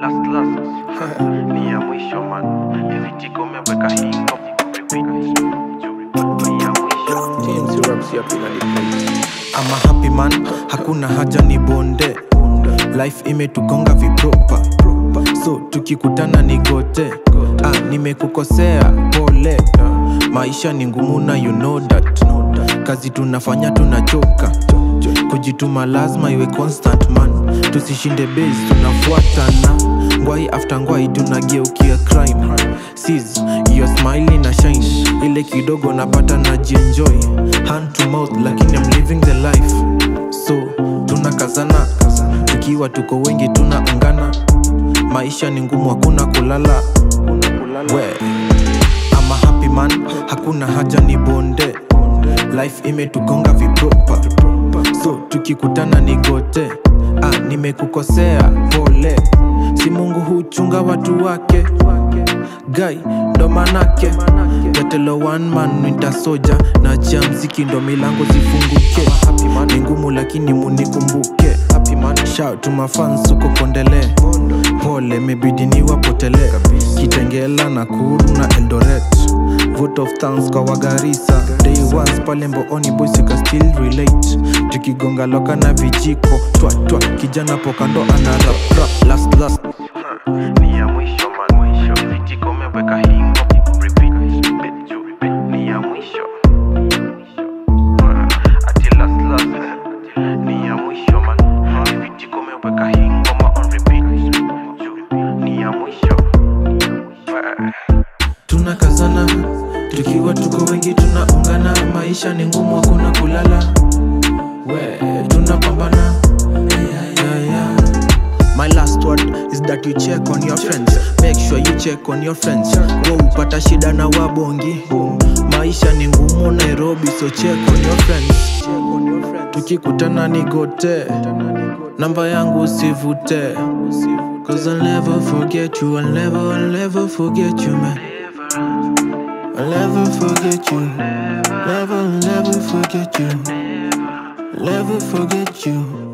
last last ni ya mwisho man hizi tiko umeweka hingo repeat ni ya mwisho James Raps up in the place. I'm a happy man, hakuna haja ni bonde life imetugonga vipropa so tukikutana ni gote ah, nimekukosea pole maisha ni ngumu na you know that kazi tunafanya tunachoka kujituma lazima iwe constant man tusishinde base tunafuatana ngwai after ngwai tunageukia crime sis your smile na shine ile kidogo napata na jienjoy hand to mouth lakini I'm living the life so tunakazana tukiwa tuko wengi tunaungana maisha ni ngumu hakuna kulala we I'm a happy man hakuna haja ni bonde life imetugonga vipropa so tukikutana ni gote ah, nimekukosea pole si mungu huchunga watu wake gai ndo manake gatelo one man winter soja na chia mziki ndo milango zifunguke ni ngumu lakini munikumbuke shout to my fans uko kondele pole mebidi niwapotele kitengela na kuru na eldoret vote of thanks kwa wagarisa day once pale mbooni boys you can still relate tukigonga loka na vijiko twa twa kijana pokando ana rap rap last last ni ya mwisho man mwisho hizi tiko umeweka hingo repeat ni ya mwisho ati last last ni ya mwisho man hizi tiko umeweka hingo ma on repeat ni ya mwisho tunakazana tukiwa tuko wengi tunaungana maisha ni ngumu hakuna kulala we tunapambana yeah, yeah, yeah. My last word is that you check on your friends Make sure you check on your friends Wa upata shida na wabongi Maisha ni ngumu Nairobi so check on your friends Tukikutana ni gote Namba yangu usivute Cause I'll never forget you I'll never, I'll never forget you man I'll never forget you Never, never forget you Never forget you